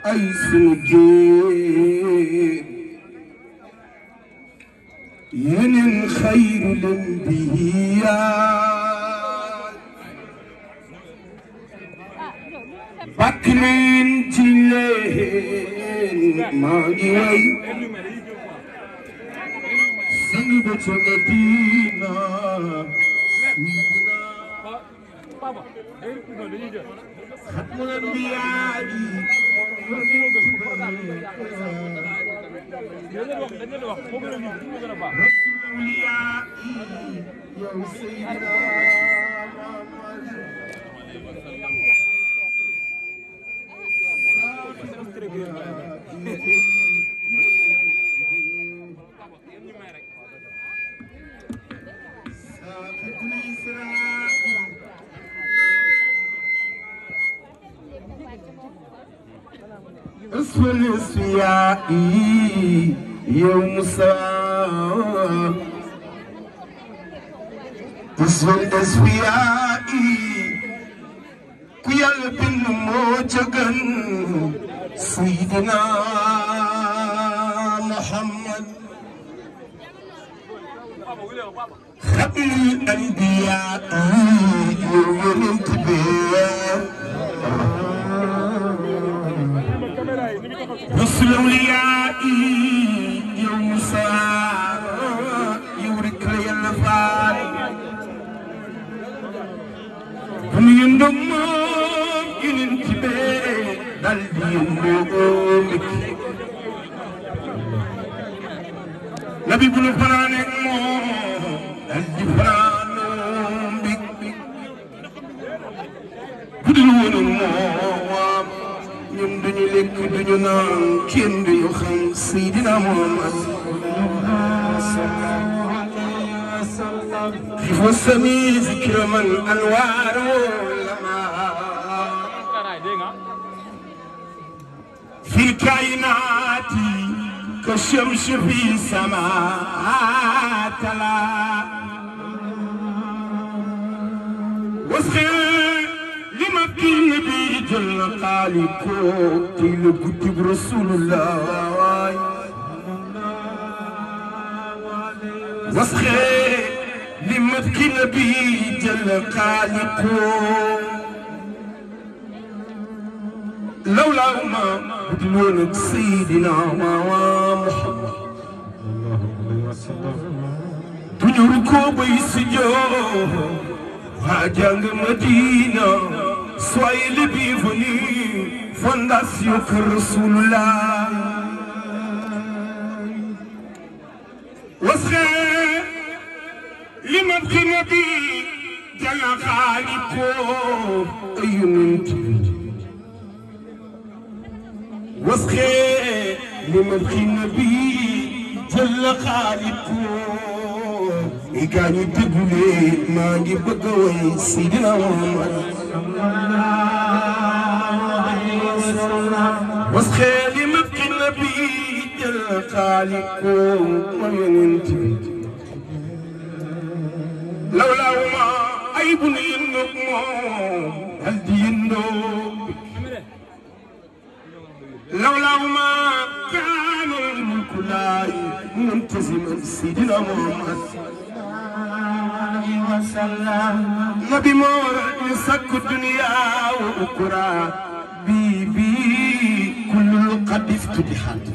ay sunu jéem yeneen xayrul anbiyaa bakk leen ci leen maa ngi way sangi ba ca Madina ختم الانبياء رسول الاولياء يا سيدنا ساقط الإسراء اسم الاسياء يوم ساء اسم الاسياء كيال بن موجغن سيدنا محمد ختم الانبياء يوم الانتباه رسل الأولياء يوم ساعة يورك لي الفال هم يندم ينتبه دل يندمك نبي بلو فرانك مو دل فرانم بك budul woon moom ñun duñu lekk duñu naan kenn duñu xam Seydina Muhammad في فسمي ذكر من أنوار لما في الكائنات كالشمس في سماء تلا وسخر لمكي النبي جل خالقو تيل كتب رسول الله وسخر لمكي النبي جل خالقو لولا ما بدلونك سيدنا محمد duñu ko bay si joo waa jàng Madina soyez les bienvenus fondation Kër Rasulullah wasxe li ma fi nabi jala xaali ko ayunant wasxe li ma fi nabi jala xaali ko i gaa ñu déglu maa ngi bëgg a woy Seydina Muhammad wasxe li ma fi nabi jala xaali ko ma yonent bi lawlaawuma ay bu nu yëndoog moom dal di yëndoog lawlaawuma kaanal mulku laay muntasiman Seydina Muhammad nabi moo waral ñu sakku duniya wa ukura bii bii kullul qad iftutihat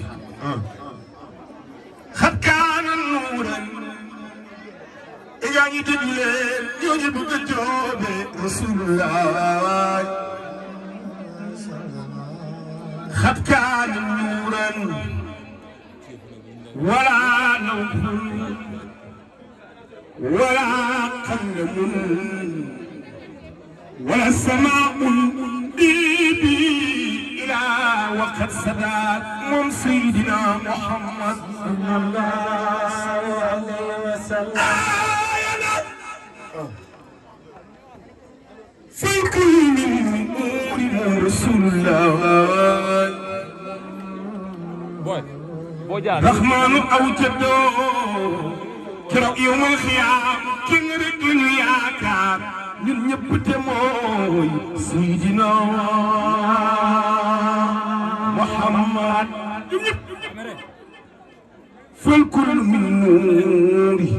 xat kaana nuuran yaa ngi déglu leen ñooñu bëgg a joobe rasulullah xat kaana nuuran wala nawfun wala qallamun wala samaa'un diibi ila waqad sadaat moom Seydina Muhammad sallallahu alayhi wa sallam في كل أمور رسول الله رحمن أوجده كرو يوم الخيام كن رجل ياكار ñun ñëpp te mooy Seydina فالكل من نوري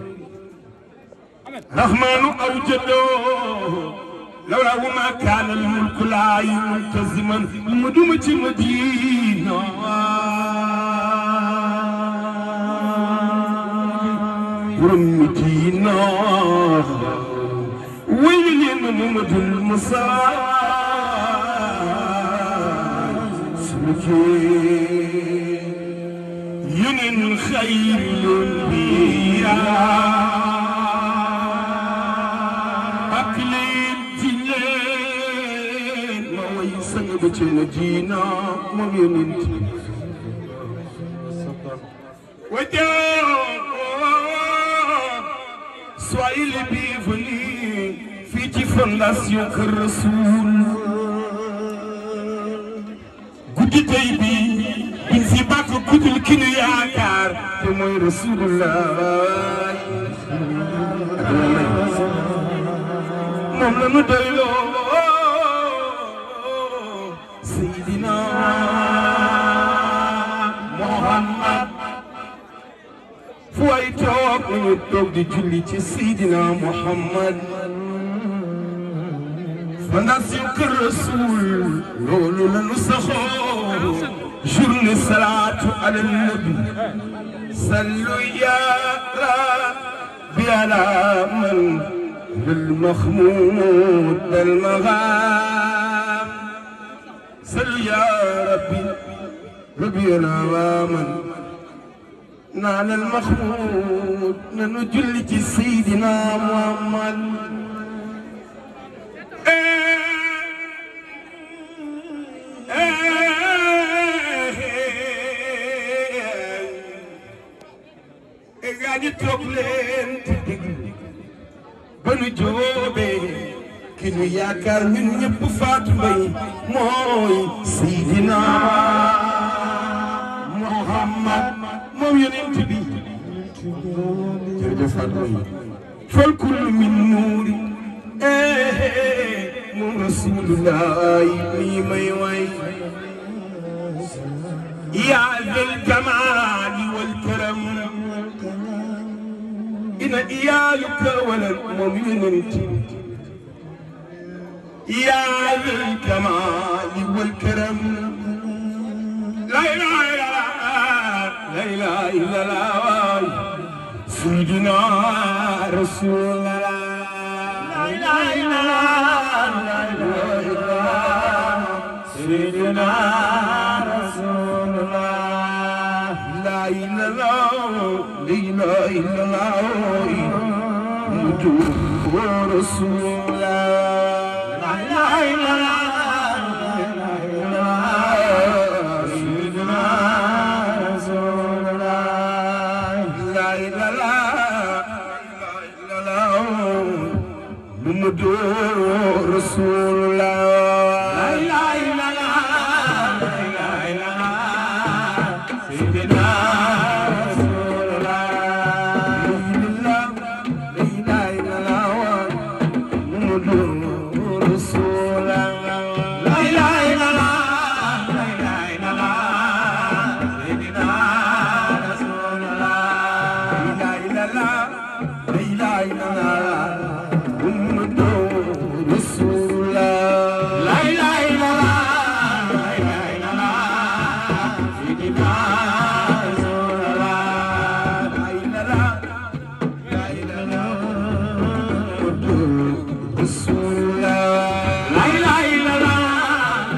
رحمن أوجده لولا ما كان الملك لا ملتزما مدومة مدينة ورمتينا ويلين محمد المصاب سمكي ينن خير الانبياء اكلين تلين ما ويسن بچن جينا مؤمنين Soyez les bienvenus, fii fondation Kër Rasoul guddi tey bi biñ fi bàkk guddul ki nu yaakaar te mooy Rasulullah moom la nu doyloo Seydina Muhammad fu ay toog nañu toog di julli ci Seydina Muhammad fondation Kër Rasoul loolu la nu saxoo journée salaatu ala nabi sallu ya rabbi ala man lil mahmud al magham sallu ya rabbi rabbi ala man نال المخمود ننجل سيدنا محمد gaa ñi toog leen te déglu ba nu joobee ki nu yaakaar ñun ñëpp faatu mbay mooy Seydina Muhammad moom yonent bi jërëjëf faatu mbay fal kullu min nuuri moom rasulullah mii may way yaa zal jamaali wal karam ina iyaaluka walal moom yonent yaa zal jamaali wal karam la ilaha illallah la ilaha illallah sayyidina rasulullah la ilaha illallah la ilaha illallah sayyidina rasulullah la ilaha illallah la ilaha illallah muhammadu rasulullah la ilaha illallah la ilaha illallah sayyidina rasulullah la ilaha illallah muhammadu rasulullah la ilaha illallah la ilaha illallah sayyidina rasulullah la ilaha illallah muhammadu rasulullah la ilaha illallah la ilaha illallah sayyidina rasulullah la ilaha illallah la ilaha illallah muhammadu rasulullah la ilaha illallah la ilaha illallah sayyidina rasulullah la ilaha la ilaha muhammadu rasulullah la ilaha illallah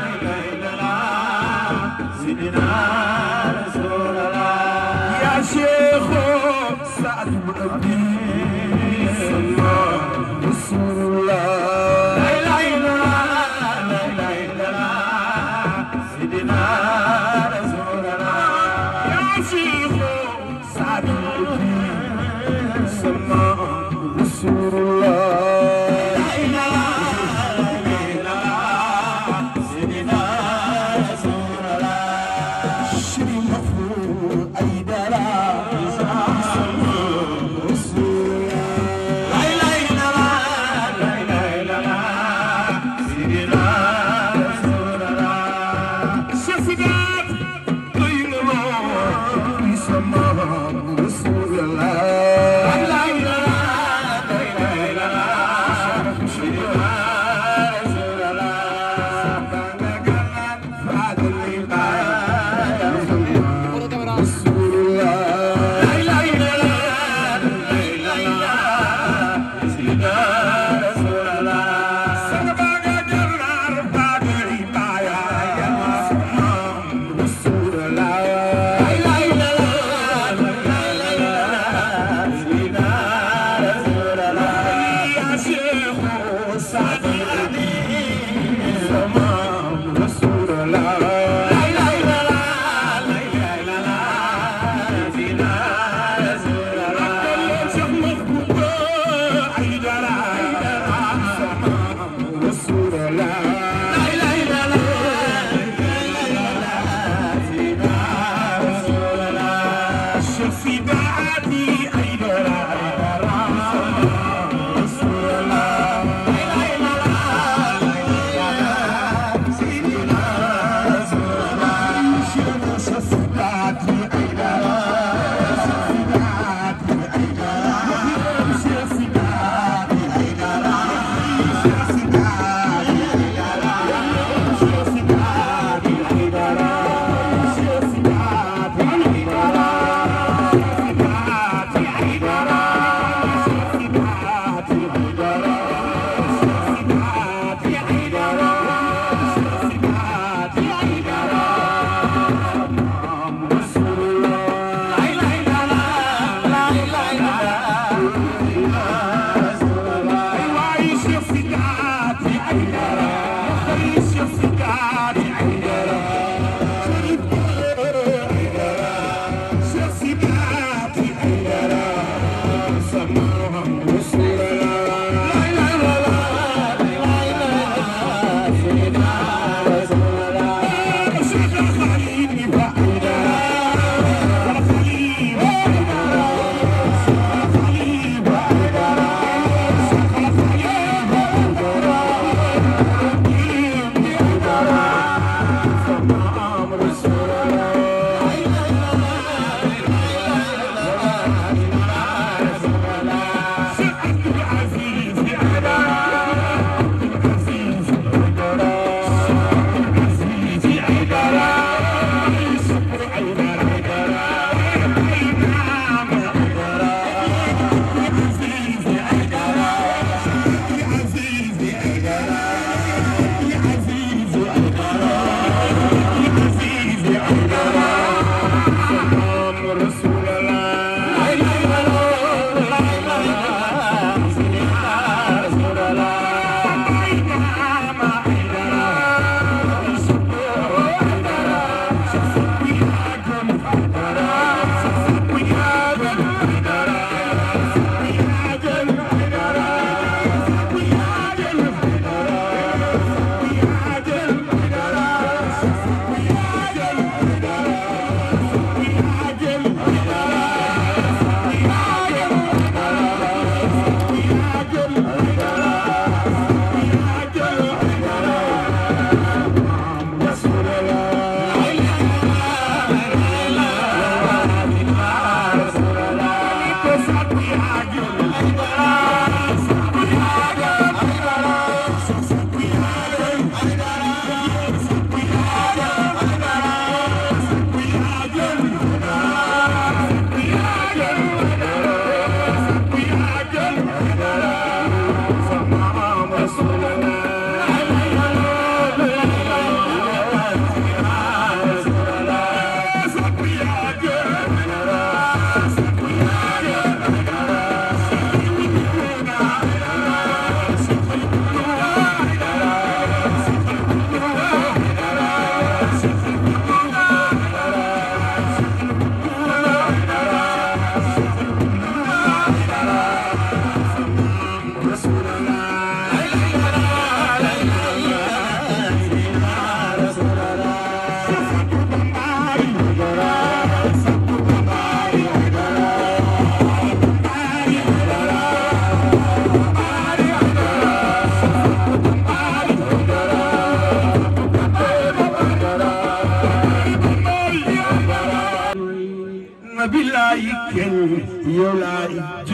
bilaay kenn yow laay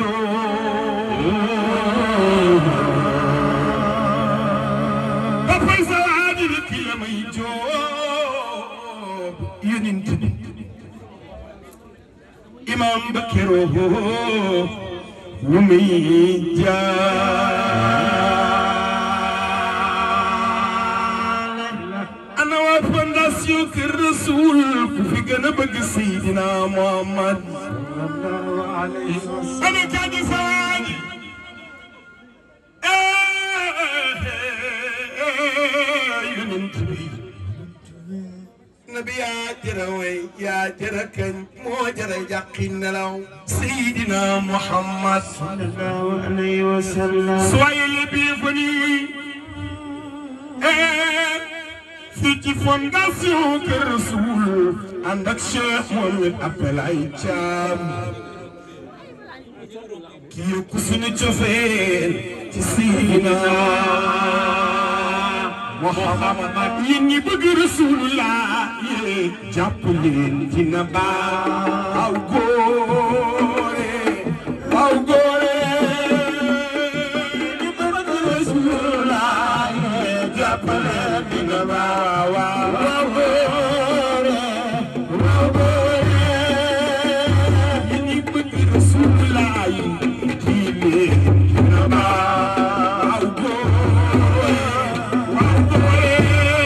joo dafay sa waaji di ki la may joo yonent bi imam ba keroo ñu may jaale ana waa fondation Kër Rasoul ku fi gën a bëgg Seydina Muhammad ana kaaji sawaaji yonent bi nabi yaa jëra way yaa jëra kañ moo jëra yàqi nelaw Seydina Muhammad sallallahu alayhi wa sallam. soyez les bienvenus fii ci fondation Kër Rasoul ànd ak Cheikh Mohamed Appel ay caam ki yokku suñu cofeel ci Seydina Muhammad yéen ñi bëgg Rasulullah yéen jàpp leen dina baax aw góore aw góore ñi bëgg Rasulullah yéen jàpp leen dina baax waaw aw góore aw góore yéen ñi bëgg Rasulullah yéen ji leen dina baax aw góore aw góore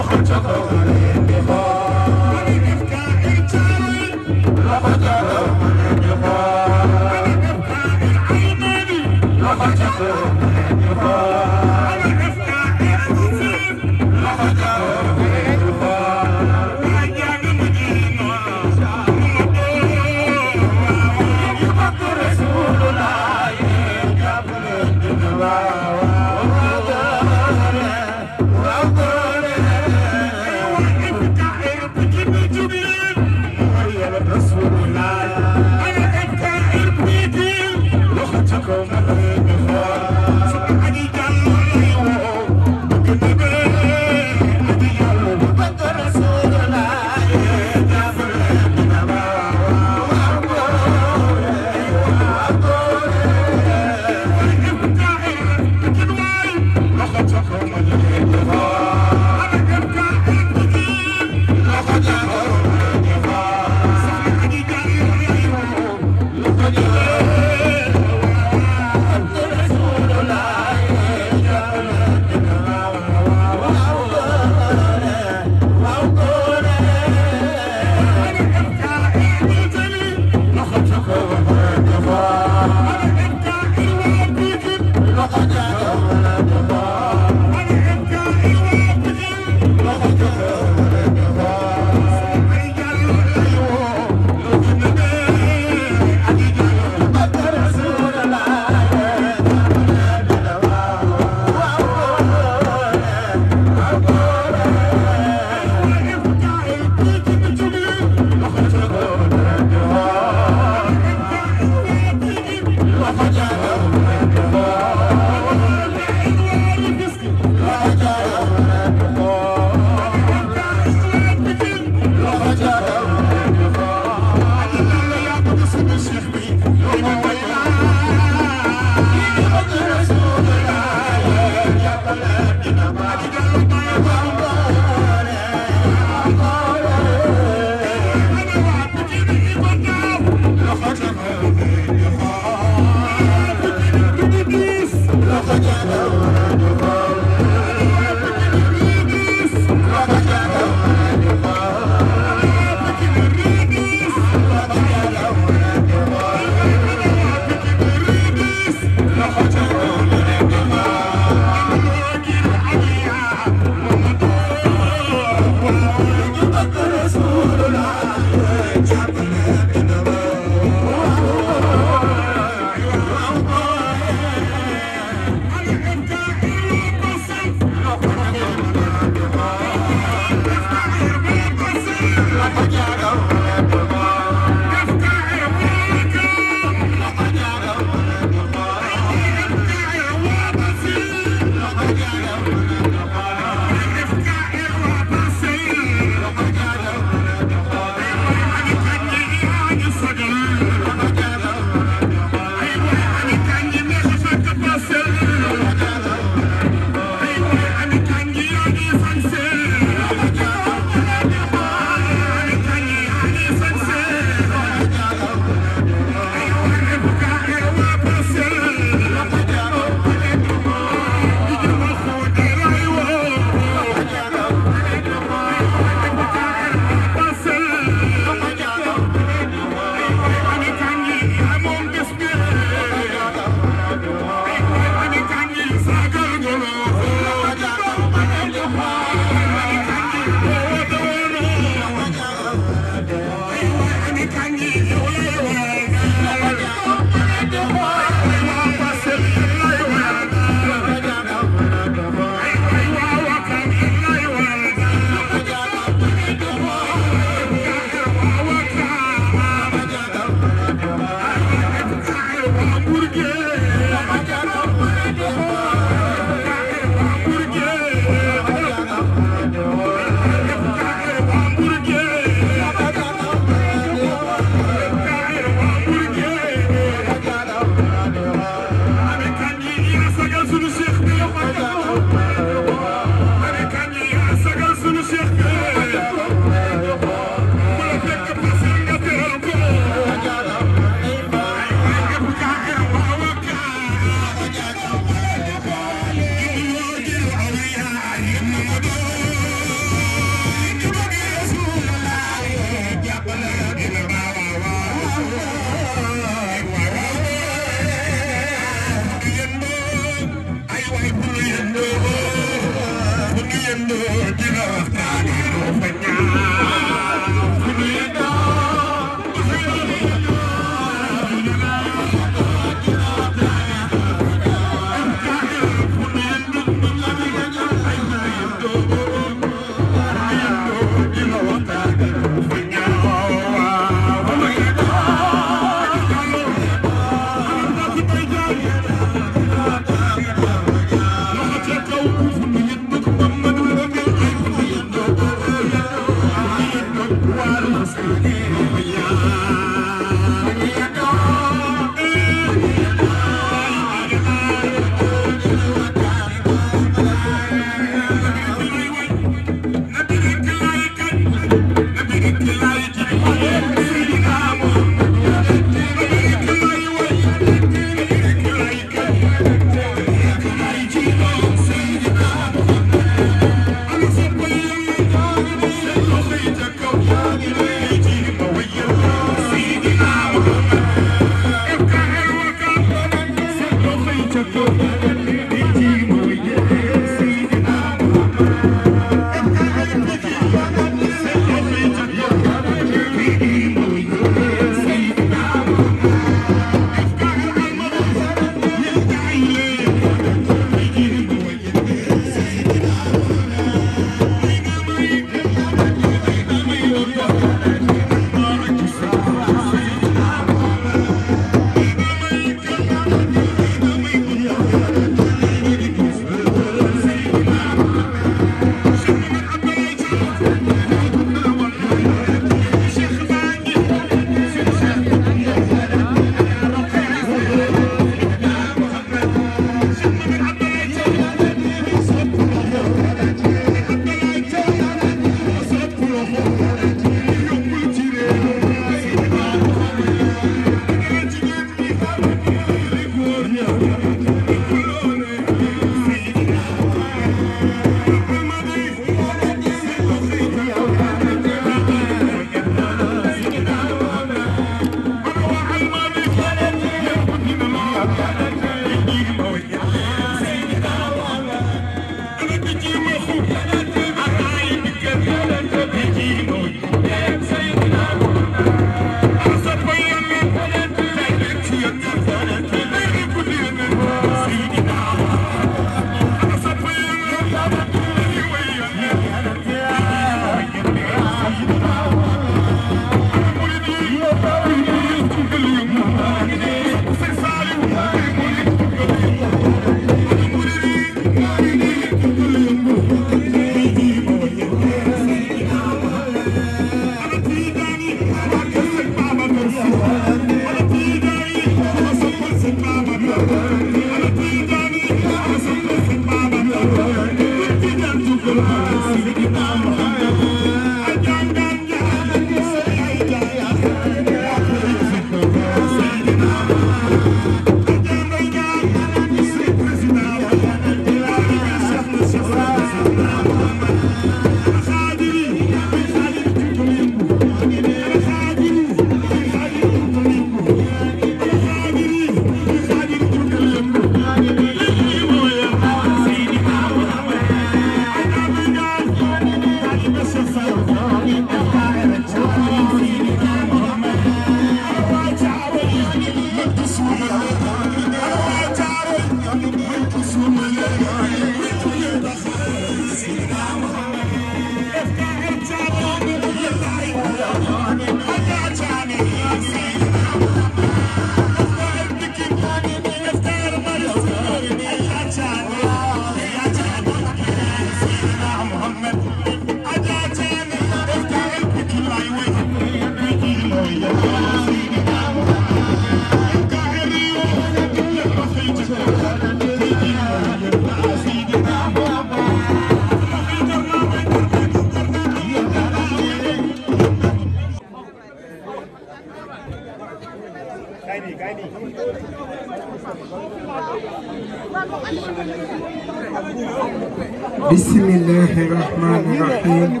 بسم الله الرحمن الرحيم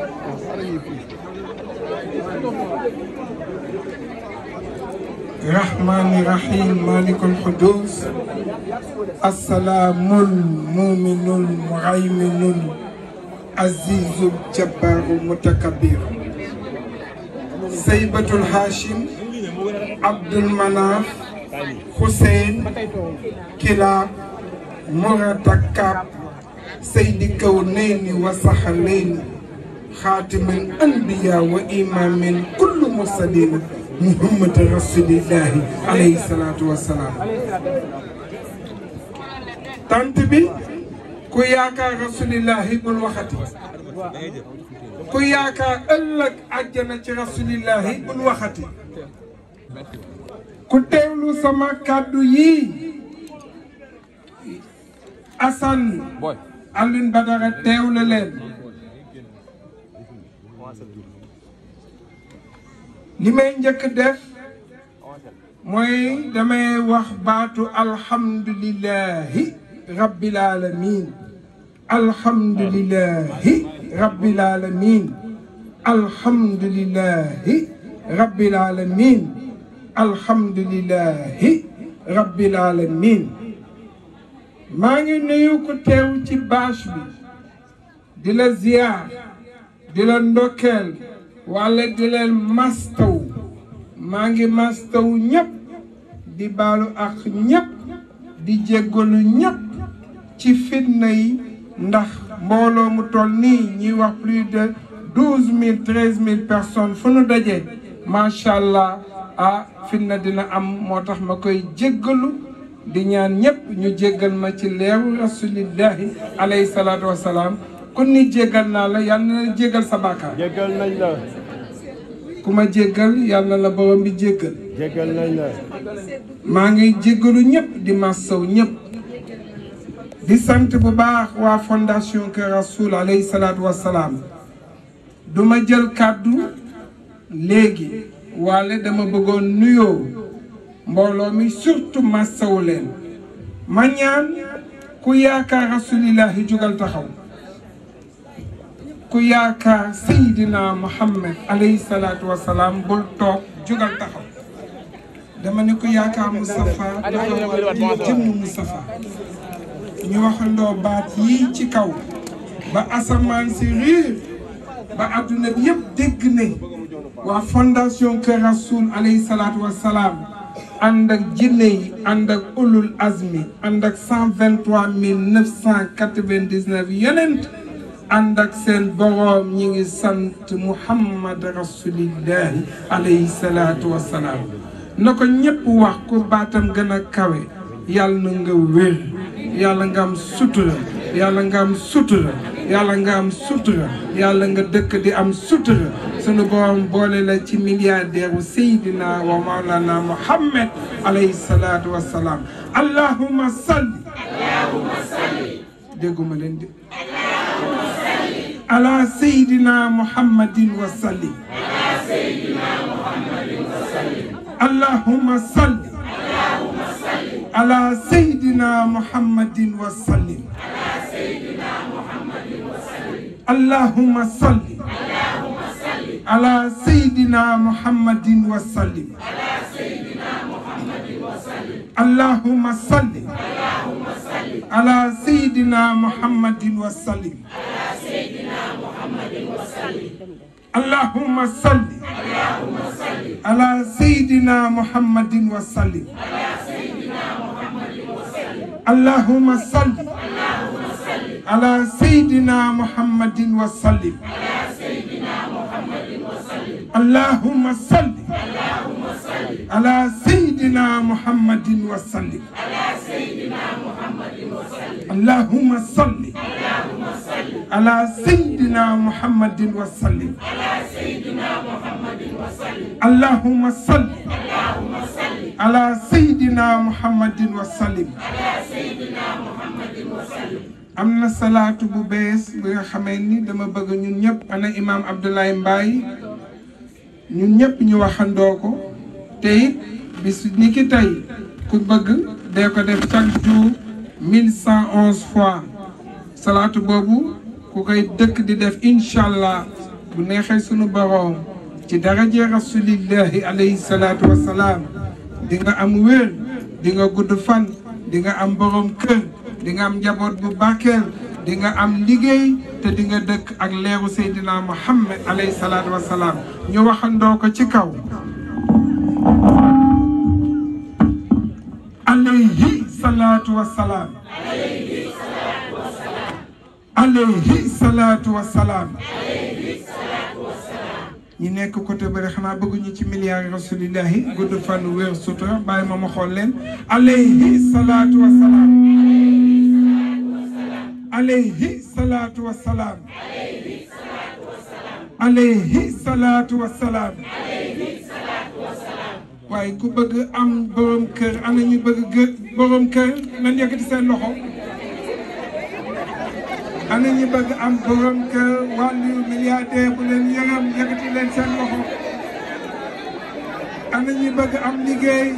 الرحمن الرحيم مالك القدوس السلام المؤمن المهيمن العزيز الجبار المتكبر سيبة الهاشم عبد المناف حسين كلاب مرتكب سيد الكونين وسحلين خاتم الأنبياء وإمام كل مرسلين محمد رسول الله عليه الصلاة والسلام tant bi ku yaakaar rasulillahi bul waxati ku yaakaar ëllëg àjjana ci rasulillahi bul waxati ku teewlu sama kàddu yii Assane Alioune Badara teewlu leen li may njëkk def mooy damay wax baatu alhamdulillahi rabbil alamin alhamdulillahi rabbil alamin alhamdulillahi rabbil alamin alhamdulillahi rabbil alamin maa ngi nuyu ku teew ci bâche bi di la ziyaar di la ndokkeel wala di leen mastaw maa ngi mastaw ñëpp di baalu ak ñëpp di jéggalu ñëpp ci fitna yi ndax mbooloo mu toll nii ñuy wax plus de douze mille treize mille personnes fu nu dajee macha allah ah fitna dina am moo tax ma koy jéggalu di ñaan ñëpp ñu jéggal ma ci leeru rasulillahi alayhi salaatu wasalaam ku ni jéggal naa la yàlla na la jéggal sa bàkkaar jéggal nañ la ku ma jéggal yàlla la borom bi jéggal jéggal nañ la maa ngi jéggalu ñëpp di massaw ñëpp di sant bu baax waa fondation Kër Rasoul alayhi salaatu wasalaam du ma jël kàddu léegi wala dama bëggoon nuyoo mbooloo mi surtout massawu leen ma ñaan ku yaakaar rasulillahi jugal taxaw ku yaakaar Seydina Muhammad alayhi salaatu wasalaam bul toog jugal taxaw dama ne ku yaakaar Moustapha taxawal di jëmm Moustapha ñu waxandoo baat yii ci kaw ba asamaan si riir ba adduna bi yëpp dégg ne waa fondation Kër Rasoul alayhi salaatu wasalaam ànd ak jinne yi ànd ak ulul azmi ànd ak cent vingt trois mille neuf cent quatre vingt dix neuf yeneen ànd ak seen boroom ñi ngi sant muhammad rasulillahi alayhi salaatu wasalaam na ko ñépp wax ku baatam gën a kawe yàlla na nga wér yàlla nga am sutura yàlla nga am sutura yàlla nga am sutura yàlla nga dëkk di am sutura sunu borom boole la ci milliardaire u Seydina wa Maulana Muhammad alayhi salaatu wa salaam allahumma salli dégguma leen di ala Seydina Muhammadin wa sallim allahumma salli ala Seydina Muhammadin wa sallim اللهم صل على سيدنا محمد وسلم اللهم صل على سيدنا محمد وسلم اللهم صل على سيدنا محمد وسلم اللهم صل على سيدنا محمد وسلم اللهم صل على سيدنا محمد وسلم اللهم صل على سيدنا محمد وسلم اللهم صل على سيدنا محمد وسلم am na salaatu bu bees bi nga xamee ni dama bëgg ñun ñëpp ana imaam Abdoulaye Mbaye ñun ñëpp ñu waxandoo ko te it bis ni ki tey ku bëgg dee ko def chaque jour mille cent onze fois salaatu boobu ku koy dëkk di def incha allah bu neexee sunu boroom ci daraje rasulillahi alayhi salaatu wasalaam di nga am wér di nga gudd fan di nga am boroom kër di nga am njaboot bu barkeel di nga am liggéey te di nga dëkk ak leeru Seydina Muhammad alayhi salaatu wa salaam ñu waxandoo ko ci kaw. alayhi salaatu wa salaam. alayhi salaatu wa salaam. ñi nekk côté bëri xanaa bëgguñu ci milliards rasulillahi gudd fan wér sutura bàyyi ma ma xool leen alayhi salaatu wa salaam. alayhi salaatu wa salaam. alayhi salaatu wa salaam waaye ku bëgg am borom kër ana ñu bëgg gë borom kër nan yëkkati seen loxo ana ñu bëgg am borom kër wàllu milliardaire bu leen yërëm yëkkati leen seen loxo ana ñu bëgg am liggéey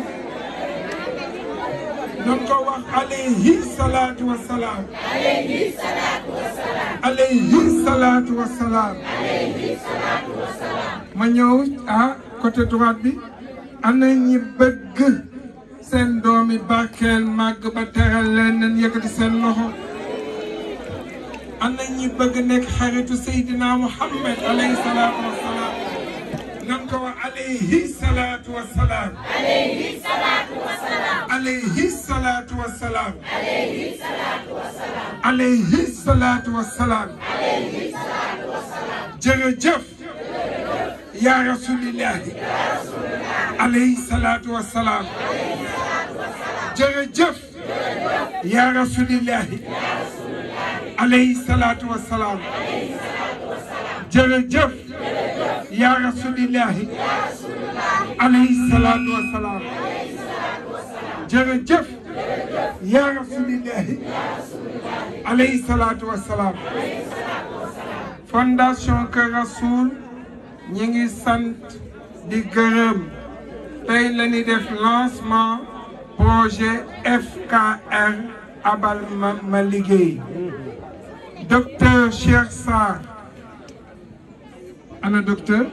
doon ko wax alayhi salaatu wa salaam alayhi salaatu wa salaam ma ñëw ah côté droite bi ana ñi bëgg seen doomi barkeel màgg ba teral leen nañ yëkkati seen loxo ana ñi bëgg nekk xaritu Seydina Muhammad alayhi salaatu wa salaam nan ko wax alayhi salaatu wa salaam alayhi salaatu wa salaam alayhi salaatu wa salaam alayhi salaatu wa salaam jërëjëf yaa rasulillahi alayhi salaatu wa salaam jërëjëf yaa rasulillahi alayhi salaatu wa salaam jërëjëf yaa rasulillahi alayhi salaatu wa salaam jërëjëf yaa rasulillahi alayhi salaatu wa salaam fondation Kër Rasoul ñi ngi sant di gërëm tey la ñuy def lancement projet FKR abal ma ma liggéey docteur Cheikh Sarr ana docteur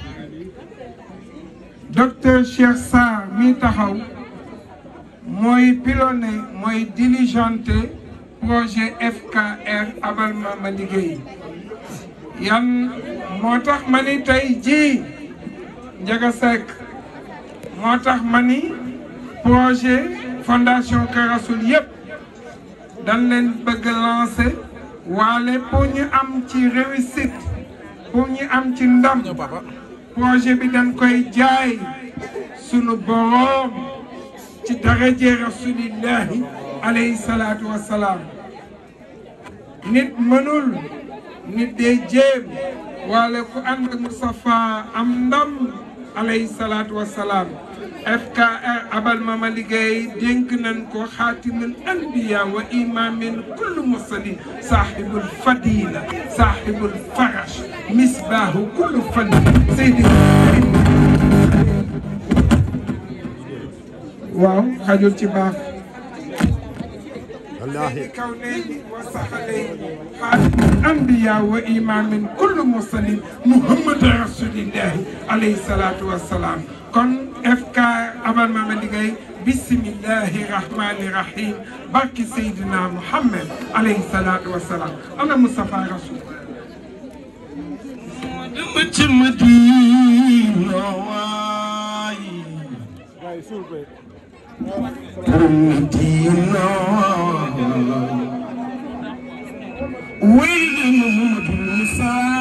docteur Cheikh Sarr mi taxaw mooy piloné mooy diligenté projet FKR abal ma ma liggéey yan moo tax ma ni tey jii Ndiaga Seck moo tax ma ni projet fondation Kër Rasoul yëpp dañ leen bëgg lancer waale pour ñu am ci réussite pour ñu am ci ndam projet bi dañ koy jaay sunu boroom ci daraje rasulillahi alayhi salaatu wa salaam nit mënul nit dee jéem waale ku ànd ak Moustapha am ndam alayhi salaatu wa salaam FKR abal ma ma liggéey dénk nañ ko xaatimul anbiya wa imamin kullu mursalin saaxibul fadila saaxibul farash misbaahu kullu fani seydi waaw xajul ci baax wallaahi كونين وسهلين خاتم الأنبياء وإمام كل مرسلين محمد رسول الله عليه الصلاة والسلام كن FK أبل ما لغاي بسم الله الرحمن الرحيم بارك سيدنا محمد عليه الصلاة والسلام أنا مصطفى رسول ci Madina waay Madina way Mamadou Moussa